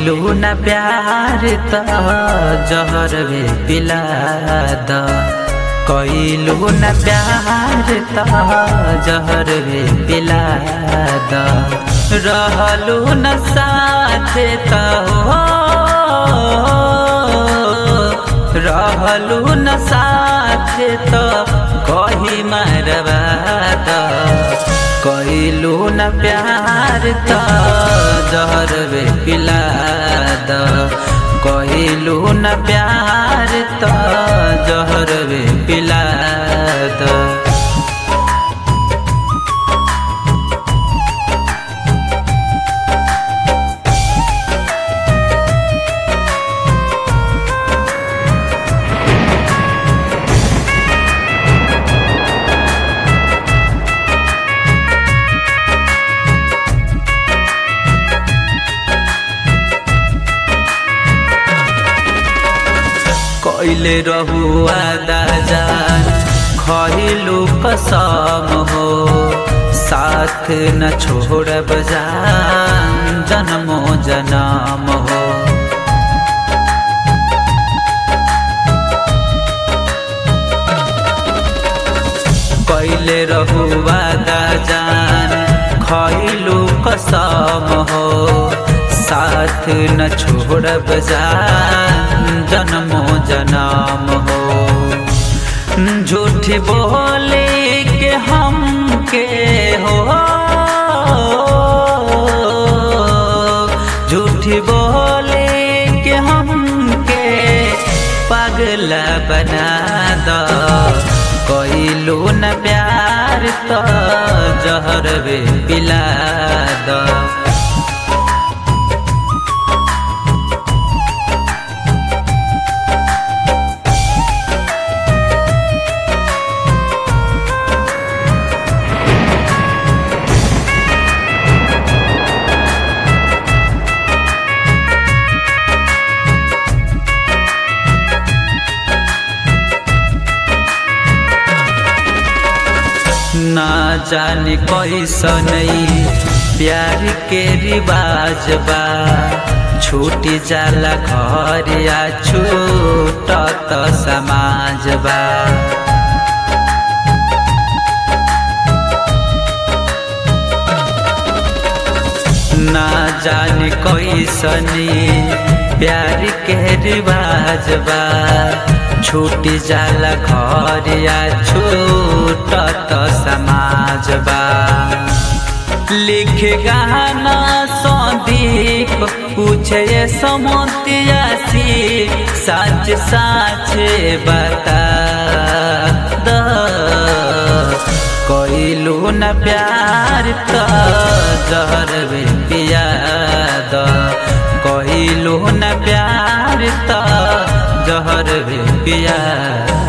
कइलू न प्यार त जहर भी पिला द कइलू न प्यार त जहर भी पिला द रहलू न साथे त हो रहलू न साथे त कही मरवा द कइलू न प्यार त जहर बे पिला द कइलू न प्यार त जहर बे पिला द कइले रहुआ दाजान खइलू कसम हो साथ न छोड़ब जान जन्मो जनम हो कइले रहुआ दाजान खइलू कसम हो साथ न छोड़ब जान जन्मो जन्म हो झूठ बोले के हम के हो झूठ बोले के हम के पागल बना दो कइलू न प्यार तो जहर बे पिला दो ना जाने कैसन प्यार के रिवाज बा छूट जाला घर या छूटत समाज बा ना जाने कैसन प्यार के रिवाज बा छूट जाला घर या छूटत समाज बा लिख गाना संदीप पूछे समतियासी सच सच बता द कइलू न प्यार त जहर बे पिया द कइलू न प्यार त जहर भी पिया